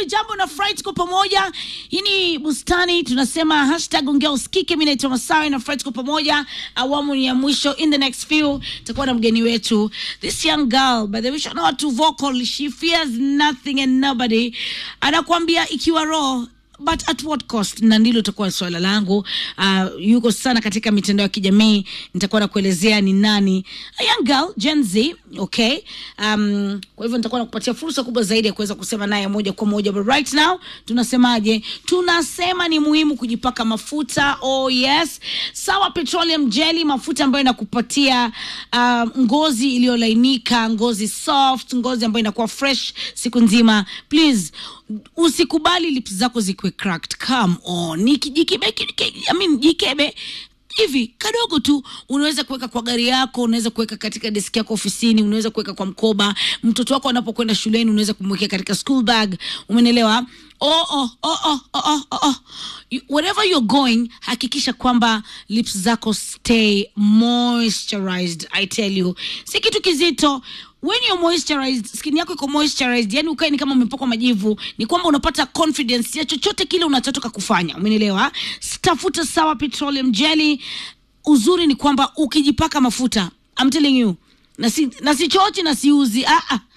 jambo na Fright kwa pamoja. Hii ni bustani, tunasema hashtag ongea usikike. Mimi naitwa Masawe na Fright kwa pamoja. Awamu ni ya mwisho. In the next few tutakuwa na mgeni wetu, this young girl by the way, she's not too vocal, she fears nothing and nobody. Anakuambia ikiwa raw but at what cost na ndilo itakuwa swala langu uh, yuko sana katika mitandao ya kijamii nitakuwa nakuelezea ni nani a young girl gen z okay um, kwa hivyo nitakuwa nakupatia fursa kubwa zaidi ya kuweza kusema naye moja kwa moja but right now tunasemaje tunasema ni muhimu kujipaka mafuta oh yes sawa petroleum jelly mafuta ambayo inakupatia uh, ngozi iliyolainika ngozi soft ngozi ambayo inakuwa fresh siku nzima please usikubali lips zako zikuwe cracked come on Niki- jikebe I mean, jikebe hivi kadogo tu unaweza kuweka kwa gari yako unaweza kuweka katika deski yako ofisini unaweza kuweka kwa mkoba mtoto wako anapokwenda shuleni unaweza kumwekea katika school bag umenelewa oh, oh, oh, oh, oh, oh, oh, oh. You- wherever you're going hakikisha kwamba lips zako stay moisturized i tell you si kitu kizito when you're moisturized skin yako iko moisturized yani ukae ni kama umepakwa majivu ni kwamba unapata confidence ya chochote kile unachotoka kufanya umenielewa tafuta sawa petroleum jelly uzuri ni kwamba ukijipaka mafuta I'm telling you na si, na si chochi na siuzi ah, ah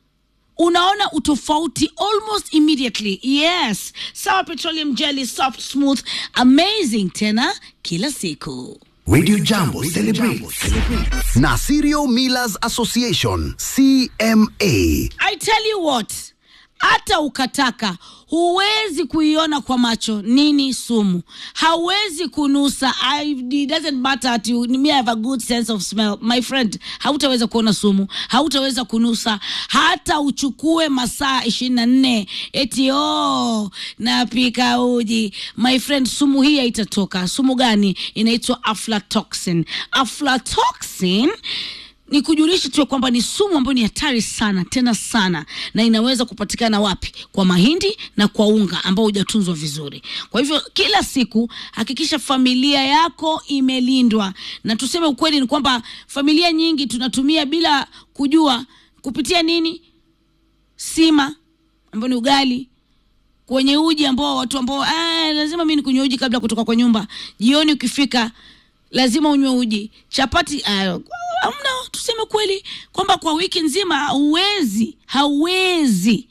unaona utofauti almost immediately yes sawa petroleum jelly soft smooth amazing tena kila siku Radio Jambo celebrates na Serial Millers Association CMA. I tell you what, hata ukataka huwezi kuiona kwa macho nini sumu, hauwezi kunusa. I, it doesn't matter at you, me I have a good sense of smell my friend, hautaweza kuona sumu, hautaweza kunusa, hata uchukue masaa ishirini na nne eti oh, napika uji my friend, sumu hii haitatoka. Sumu gani? Inaitwa aflatoxin. Aflatoxin ni kujulisha tu ya kwamba ni sumu ambayo ni hatari sana tena sana na inaweza kupatikana wapi kwa mahindi na kwa unga ambao hujatunzwa vizuri kwa hivyo kila siku hakikisha familia yako imelindwa na tuseme ukweli ni kwamba familia nyingi tunatumia bila kujua kupitia nini sima ambayo ni ugali kwenye uji ambao watu ambao ah, lazima mi nikunywe uji kabla ya kutoka kwa nyumba jioni ukifika lazima unywe uji chapati ah, amna tuseme kweli kwamba kwa wiki nzima hauwezi hauwezi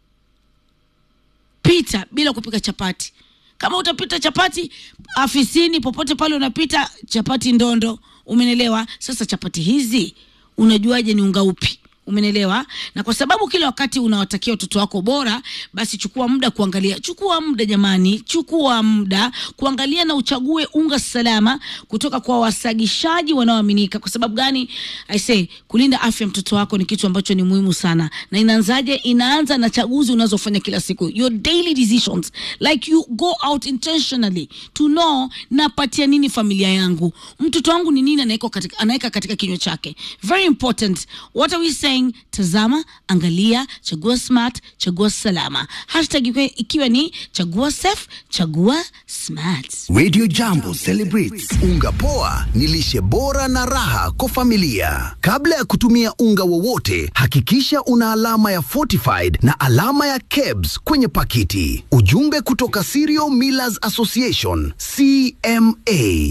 pita bila kupika chapati kama utapita chapati afisini popote pale unapita chapati ndondo umenelewa sasa chapati hizi unajuaje ni unga upi umenelewa na kwa sababu kila wakati unawatakia watoto wako bora basi chukua muda kuangalia chukua muda jamani chukua muda kuangalia na uchague unga salama kutoka kwa wasagishaji wanaoaminika kwa sababu gani i say kulinda afya ya mtoto wako ni kitu ambacho ni muhimu sana na inaanzaje inaanza na chaguzi unazofanya kila siku your daily decisions like you go out intentionally to know napatia nini familia yangu mtoto wangu ni nini anaweka katika, anaweka katika kinywa chake very important what are we saying tazama angalia chagua smart chagua salama hashtag ikiwa, ikiwa ni chagua safe chagua smart Radio Jambo celebrates unga poa ni lishe bora na raha kwa familia. Kabla ya kutumia unga wowote, hakikisha una alama ya fortified na alama ya KEBS kwenye pakiti. Ujumbe kutoka Serial Millers Association CMA.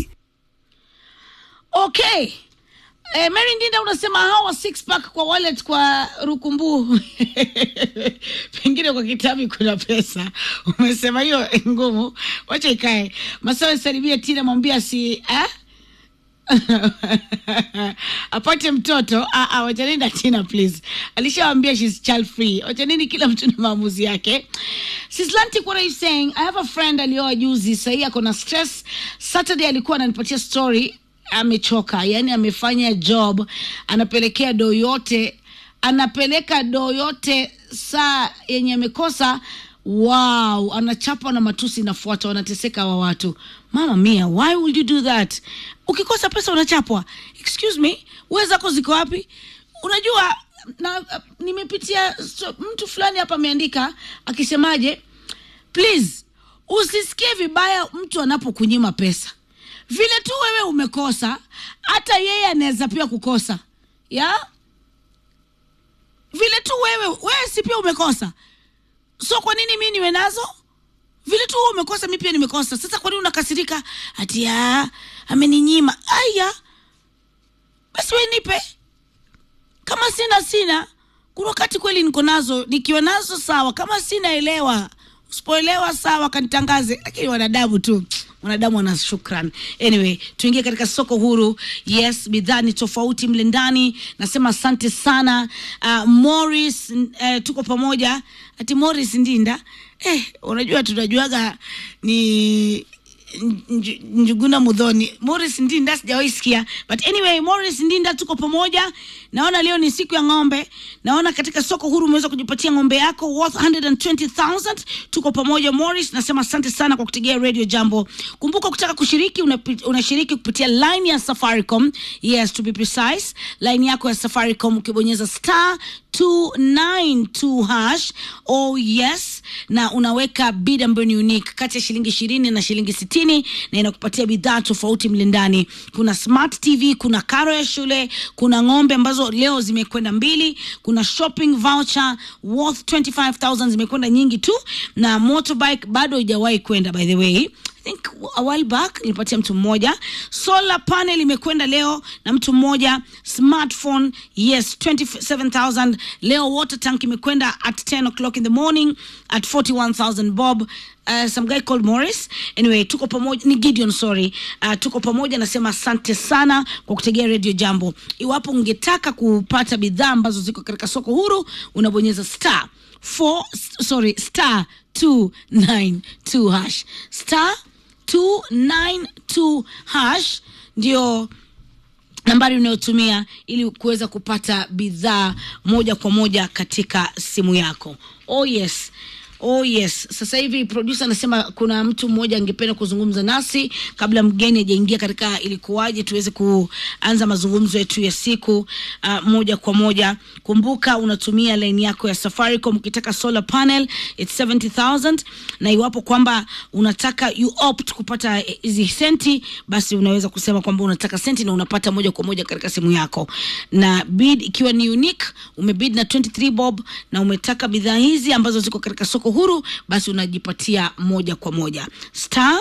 okay Eh, Mary Ndinda unasema hawa six pack kwa wallet kwa rukumbu pengine kwa kitabu kuna pesa. Umesema hiyo ngumu, wacha ikae. Masawe salimia Tina, mwambia si eh? apate mtoto ah, ah, wacha nenda Tina please, alishawambia she's child free. Wacha nini, kila mtu na maamuzi yake. Sislantic, what are you saying? I have a friend alioa juzi, sahii ako na stress. Saturday alikuwa ananipatia story amechoka yani amefanya job anapelekea doo yote anapeleka doo yote saa yenye amekosa wow anachapwa na matusi inafuata wanateseka wa watu mama mia why would you do that ukikosa pesa unachapwa excuse me we zako ziko wapi unajua na nimepitia so, mtu fulani hapa ameandika akisemaje please usisikie vibaya mtu anapokunyima pesa vile tu wewe umekosa hata yeye anaweza pia kukosa ya vile tu wewe wewe si pia umekosa so kwa nini mi niwe nazo vile tu wewe umekosa mi pia nimekosa sasa kwa nini unakasirika ati "Ah, ameninyima aya basi we nipe kama sina sina kuna wakati kweli niko nazo nikiwa nazo sawa kama sina elewa usipoelewa sawa kanitangaze lakini wanadamu tu wanadamu wana shukran anyway tuingie katika soko huru yes bidhaa ni tofauti mle ndani nasema asante sana uh, morris uh, tuko pamoja ati morris ndinda eh, unajua tunajuaga ni Nj- njuguna mudhoni morris ndinda sijawahi sikia but anyway morris ndinda tuko pamoja naona leo ni siku ya ng'ombe naona katika soko huru umeweza kujipatia ng'ombe yako worth 120000 tuko pamoja morris nasema asante sana kwa kutegea radio jambo kumbuka ukitaka kushiriki unapi- unashiriki kupitia line ya safaricom yes to be precise line yako ya safaricom ukibonyeza star 292 hash oh yes na unaweka bid ambayo ni unique kati ya shilingi ishirini na shilingi sitini na inakupatia bidhaa tofauti mle ndani kuna smart tv kuna karo ya shule kuna ng'ombe ambazo leo zimekwenda mbili kuna shopping voucher worth 25000 zimekwenda nyingi tu na motorbike bado haijawahi kwenda by the way I think a while back nilipatia mtu mmoja solar panel imekwenda leo na mtu mmoja smartphone yes 27000 leo water tank imekwenda at 10 o'clock in the morning at 41000 bob uh, some guy called morris anyway tuko pamoja ni gideon sorry uh, tuko pamoja nasema asante sana kwa kutegea radio jambo iwapo ungetaka kupata bidhaa ambazo ziko katika soko huru unabonyeza star 4 sorry star 292 hash star 292 hash ndio nambari unayotumia ili kuweza kupata bidhaa moja kwa moja katika simu yako oh yes oh yes sasa hivi producer anasema kuna mtu mmoja angependa kuzungumza nasi kabla mgeni ajaingia katika ilikuwaje tuweze kuanza mazungumzo yetu ya siku uh, moja kwa moja kumbuka unatumia laini yako ya safaricom ukitaka solar panel it's 70000 na iwapo kwamba unataka you opt kupata eh, hizi senti basi unaweza kusema kwamba unataka senti na unapata moja kwa moja katika simu yako na bid ikiwa ni unique umebid na 23 bob na umetaka bidhaa hizi ambazo ziko katika soko huru basi unajipatia moja kwa moja star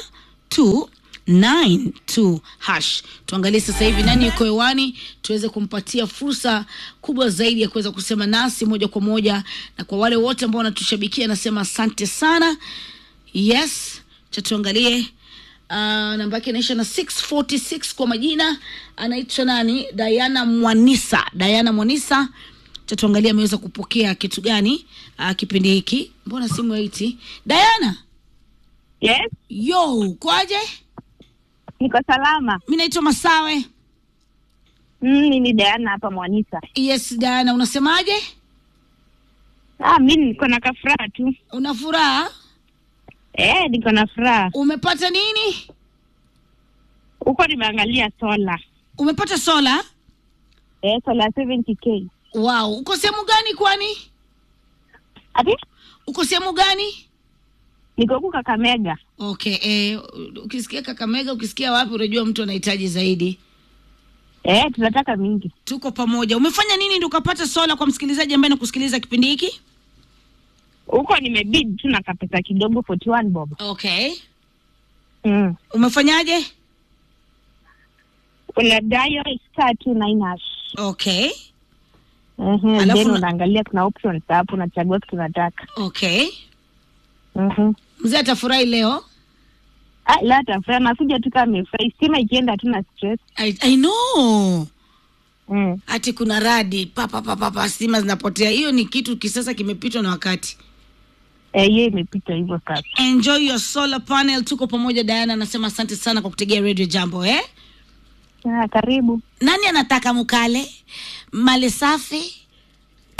292 hash tuangalie sasa hivi nani yuko hewani tuweze kumpatia fursa kubwa zaidi ya kuweza kusema nasi moja kwa moja na kwa wale wote ambao wanatushabikia nasema asante sana yes cha tuangalie uh, namba yake inaisha na 646 kwa majina anaitwa nani diana mwanisa diana mwanisa cha tuangalie ameweza kupokea kitu gani uh, kipindi hiki mbona simu haiti diana Yes, yo kwaje niko salama. mi naitwa masawe Mm, mimi Diana hapa Mwanisa. yes diana unasemaje Ah, mimi niko na kafuraha tu. una furaha Eh, niko na furaha. umepata nini Huko nimeangalia sola. umepata sola Eh, sola 70k. wow uko sehemu gani kwani Ati? uko sehemu gani Niko huku Kakamega. okay eh, ukisikia kakamega ukisikia wapi unajua mtu anahitaji zaidi Eh, tunataka mingi. tuko pamoja umefanya nini ndi ukapata sola kwa msikilizaji ambaye nakusikiliza kipindi hiki Huko nimebid tu na kapesa kidogo 41 bob. okay Mm. umefanyaje Una dial star 29 hash. okay Mhm. Alafu Then na- unaangalia kuna options hapo unachagua kitu unataka. okay Mhm. mzee atafurahi leo Ah, la tafurahi nakuja tu kama amefurahi. Stima ikienda hatuna stress. I, I know Mm. ati kuna radi papapapapa stima zinapotea hiyo ni kitu kisasa kimepitwa na wakati Eh, hiyo imepita hivyo sasa. enjoy your solar panel tuko pamoja diana anasema asante sana kwa kutegea radio jambo eh Ah, karibu. nani anataka mukale mali safi